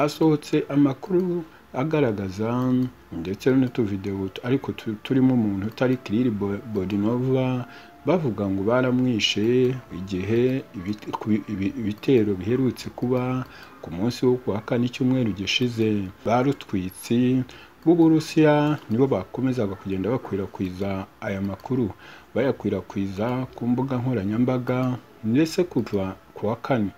hasohotse amakuru agaragaza ndetse n'utuvidewo ariko turimo umuntu utari Kirili Bodinova bavuga ngo baramwishe igihe ibitero biherutse kuba ku munsi wo kuwa kane icyumweru gishize barutwitsi b'Uburusiya nibo bakomezaga kugenda bakwirakwiza aya makuru bayakwirakwiza ku mbuga nkoranyambaga ndetse kuva ku wa kane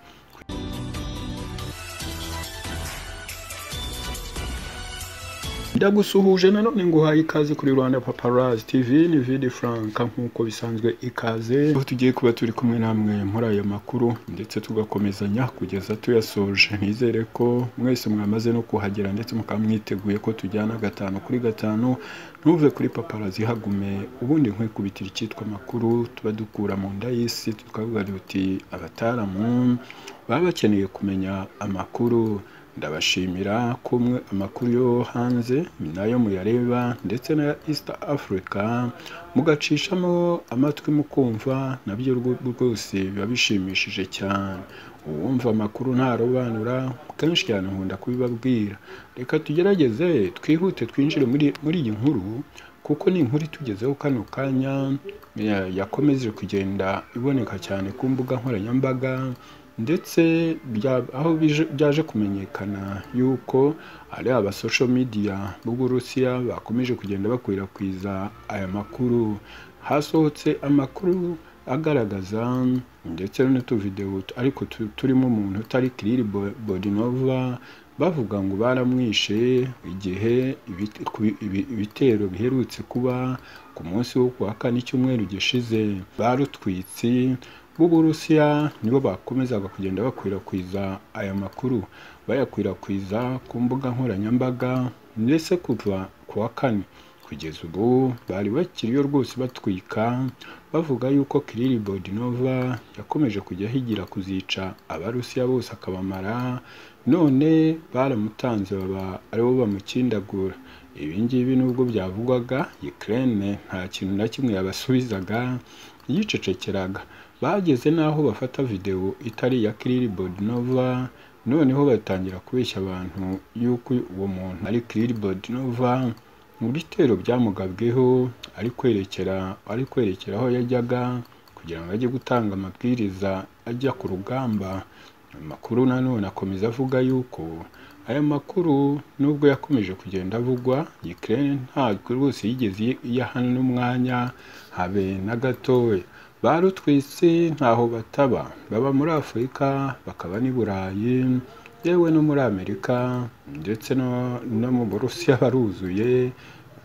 ndagusuhuje nanone ngo uhaye ikaze kuri rwanda paparazi tv ni vidi frank nk'uko bisanzwe ikaze aho tugiye kuba turi kumwe namwe muri ayo makuru ndetse tugakomezanya kugeza tuyasoje nizere ko mwese mwamaze no kuhagera ndetse mukaba mwiteguye ko tujyana gatanu kuri gatanu ntuve kuri paparazi hagume ubundi nkwikubitira icyitwa amakuru tuba dukura mu nda y'isi tukavuga duti abataramu baba bakeneye kumenya amakuru ndabashimira ko amakuru yo hanze nayo muyareba ndetse na East Africa mugacishamo amatwi mukumva nabyo rwose biba bishimishije cyane uwumva amakuru ntarobanura kenshi cyane nkunda kubibabwira reka tugerageze twihute twinjire muri iyi nkuru kuko ni inkuru itugezeho kano kanya yakomeje kugenda iboneka cyane ku mbuga nkoranyambaga ndetse aho byaje kumenyekana yuko ari aba social media b'uburusiya bakomeje kugenda bakwirakwiza aya makuru hasohotse amakuru agaragaza ndetse n'utuvidewo ariko turimo umuntu utari kirili bodinova bavuga ngo baramwishe igihe ibitero biherutse kuba ku munsi wo kuwa kane icyumweru gishize barutwitsi b'uburusiya nibo bakomezaga kugenda bakwirakwiza aya makuru bayakwirakwiza ku mbuga nkoranyambaga ndetse kuva ku wa kane kugeza ubu bari bakiriyo rwose batwika bavuga yuko kirili bodinova yakomeje kujya ahigira kuzica abarusiya bose akabamara none baramutanze baba aribo bamukindagura ibi ngibi nubwo byavugwaga Ukraine nta kintu na kimwe yabasubizaga yicecekeraga bageze n'aho bafata videwo itari iya kirili bodinova noneho batangira kubeshya abantu yuko uwo muntu ari kirili bodinova mu bitero byamugabweho ari kwerekera ari kwerekera aho yajyaga kugira ngo ajye gutanga amabwiriza ajya ku rugamba amakuru nanone akomeza avuga yuko aya makuru nubwo yakomeje kugenda avugwa Ukraine ntabwo rwose yigeze iyahana n'umwanya habe na gatoya barutwitse ntaho bataba baba muri afurika bakaba n'i burayi yewe no muri amerika ndetse no mu burusiya baruzuye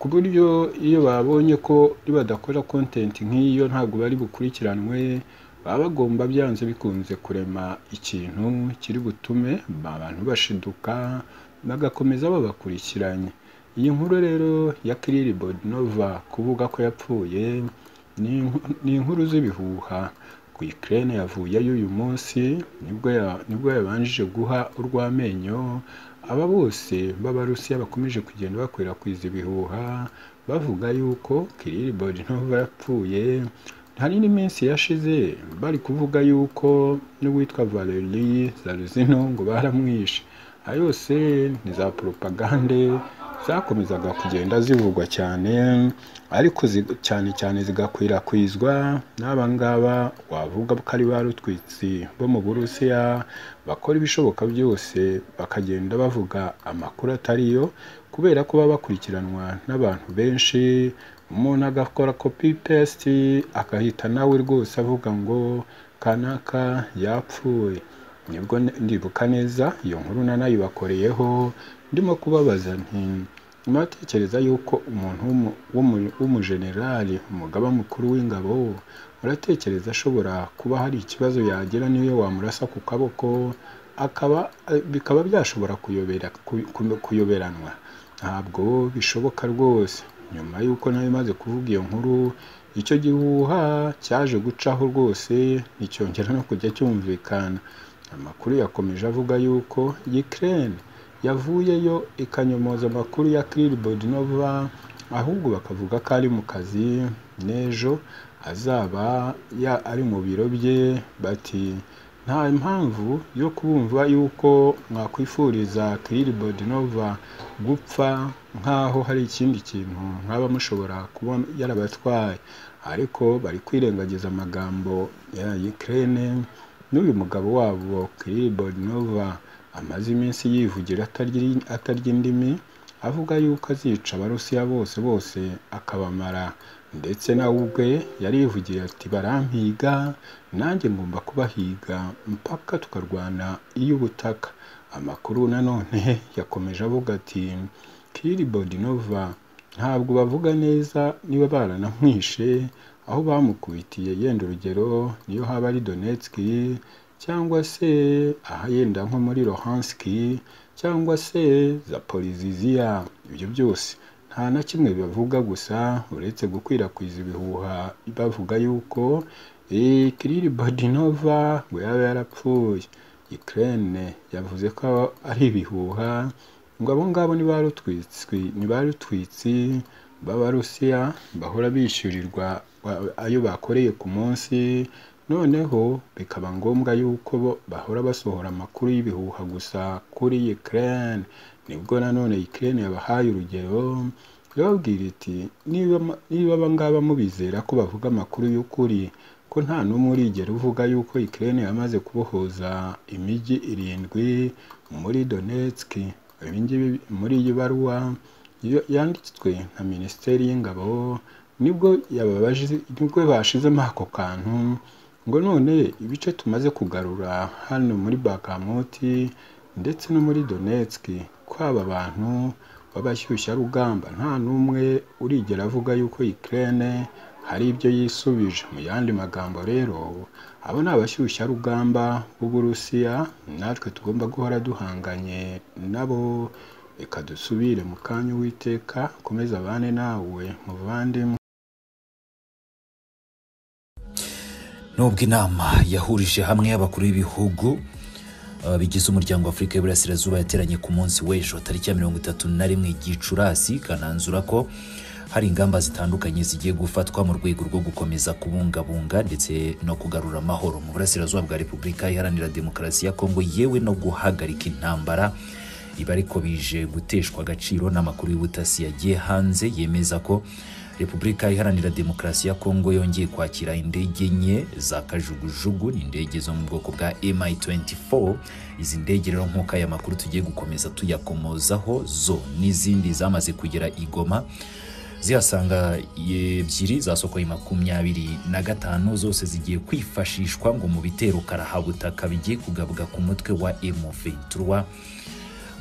ku buryo iyo babonye ko badakora kontenti nk'iyo ntabwo bari bukurikiranwe baba bagomba byanze bikunze kurema ikintu kiri butume abantu bashiduka bagakomeza babakurikiranye iyi nkuru rero ya kirili bodinova kuvuga ko yapfuye ni inkuru z'ibihuha ku ikirere yavuyeyo uyu munsi nibwo yabanjije guha urw'amenyo aba bose b'abarusiya bakomeje kugenda bakwirakwiza ibihuha bavuga yuko kirili bodinova yapfuye hari n'iminsi yashize bari kuvuga yuko n'uwitwa valeri zaruzino ngo baramwishe ayo yose ni za poropagande zakomezaga kugenda zivugwa cyane ariko cyane cyane zigakwirakwizwa n'aba ngaba wavuga ko ari ba rutwitsi bo mu burusiya bakora ibishoboka byose bakagenda bavuga amakuru atariyo kubera ko baba bakurikiranwa n'abantu benshi umuntu agakora kopi pesiti agahita nawe rwose avuga ngo kanaka yapfuye nibwo ndibuka neza iyo nkuru nanayibakoreyeho ndimo kubabaza nti muratekereza yuko umuntu w'umujenerali umugaba mukuru w'ingabo uratekereza ashobora kuba hari ikibazo yagira niyo wamurasa ku kaboko akaba bikaba byashobora kuyoberanwa ntabwo bishoboka rwose nyuma y'uko nawe imaze kuvuga iyo nkuru icyo gihuha cyaje gucaho rwose nticyongera no kujya cyumvikana amakuru yakomeje avuga yuko Ukraine yavuyeyo ikanyomoza amakuru ya kirili bodinova ahubwo bakavuga ko ari mu kazi n'ejo azaba ari mu biro bye bati nta mpamvu yo kubumva yuko mwakwifuriza kiribod nova gupfa nk'aho hari ikindi kintu mwaba mushobora kuba yarabatwaye ariko bari kwirengagiza amagambo ya Ukraine n'uyu mugabo wabo kiribod nova amaze iminsi yivugira atarya- atarya indimi avuga yuko azica abarusiya bose bose akabamara ndetse nawe ubwe yarivugiye ati barampiga nanjye ngomba kubahiga mpaka tukarwana iy'ubutaka amakuru nanone yakomeje avuga ati kiribodinova ntabwo bavuga neza niba baranamwishe aho bamukubitiye yenda urugero niyo haba ari donetski cyangwa se ahayenda nko muri Luhanski cyangwa se zaporiziziya ibyo byose nta na kimwe bavuga gusa uretse gukwirakwiza ibihuha bavuga yuko eh, kirili bodinova ngo yaba yarapfuye Ukraine yavuze ko ari ibihuha ngo abo ngabo ni ba rutwitsi ni ba rutwitsi b'abarusiya bahora bishyurirwa ba- ayo bakoreye ku munsi noneho bikaba ngombwa yuko bo bahora basohora amakuru y'ibihuha gusa kuri Ukraine nibwo nanone Ukraine yabahaye urugero irababwira iti niba ma- niba aba ngaba mubizera ko bavuga amakuru y'ukuri ko nta n'umwe urigera uvuga yuko Ukraine yamaze kubohoza imijyi irindwi muri Donetsk ibi ngibi muri iyi baruwa yo- yanditswe na Minisiteri y'Ingabo nibwo yababaje nibwo bashizemo ako kantu ngo none ibice tumaze kugarura hano muri Bakamuti ndetse no muri Donetsk ko aba bantu b'abashyushyarugamba nta n'umwe urigera avuga yuko Ukraine hari ibyo yisubije mu yandi magambo rero abo ni abashyushyarugamba b'Uburusiya natwe tugomba guhora duhanganye nabo reka dusubire mu kanya uwiteka ukomeze abane nawe muvandimwe nubwo inama yahurije hamwe y'abakuru b'ibihugu eh, bigize umuryango wa afurika y'iburasirazuba yateranye ku munsi w'ejo tariki ya mirongo itatu na rimwe gicurasi kananzura ko hari ingamba zitandukanye zigiye gufatwa mu rwego rwo gukomeza kubungabunga ndetse no kugarura amahoro mu burasirazuba bwa repubulika iharanira demokarasi ya kongo yewe no guhagarika intambara ibi ariko bije guteshwa agaciro n'amakuru y'ubutasi yagiye hanze yemeza ko repubulika iharanira demokarasi ya kongo yongeye kwakira indege enye za kajugujugu ni indege zo mu bwoko bwa mi24 izi ndege rero nk'uko aya makuru tugiye gukomeza tuyakomozaho zo n'izindi zamaze kugera i Goma zihasanga ebyiri zasokoye makumyabiri na gatanu zose zigiye kwifashishwa ngo mu bitero karahabutaka bigiye kugabwa ku mutwe wa M23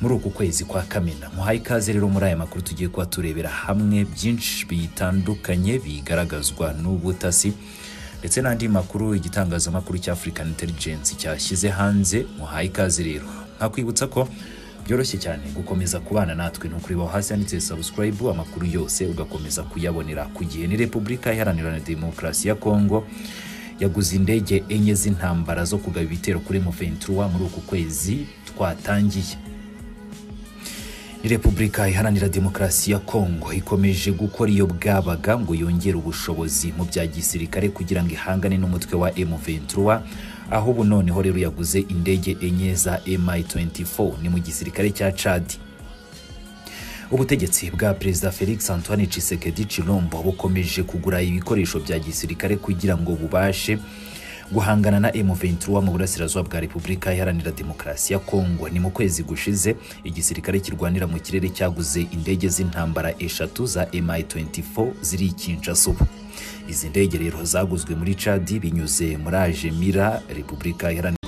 muri uku kwezi kwa kamena muhaye ikaze rero muri aya makuru tugiye kuba turebera hamwe byinshi bitandukanye bigaragazwa n'ubutasi ndetse n'andi makuru igitangazamakuru cya African Intelligence cyashyize hanze muhaye ikaze rero nkakwibutsa ko byoroshye cyane gukomeza kubana natwe ni ukureba aho hasi handitse subscribe amakuru yose ugakomeza kuyabonera ku gihe ni repubulika iharanira demokarasi ya kongo yaguze indege enye z'intambara zo kugaba ibitero kuri M23 muri uku kwezi twatangiye ni repubulika iharanira demokarasi ya kongo ikomeje gukora iyo bwabaga ngo yongere ubushobozi mu bya gisirikare kugira ngo ihangane n'umutwe wa M23 aho ubu noneho rero yaguze indege enye za MI24 ni mu gisirikare cya Chad ubutegetsi bwa perezida felix antoine tshisekedi chilombo bukomeje kugura ibikoresho bya gisirikare kugira ngo bubashe guhangana na M23 mu burasirazuba bwa Repubulika Iharanira Demokarasi ya Kongo. Ni mu kwezi gushize igisirikare kirwanira mu kirere cyaguze indege z'intambara eshatu za MI24 ziri i Kinshasa ubu. Izi ndege rero zaguzwe muri Chad binyuze muri Ajemira Repubulika Iharanira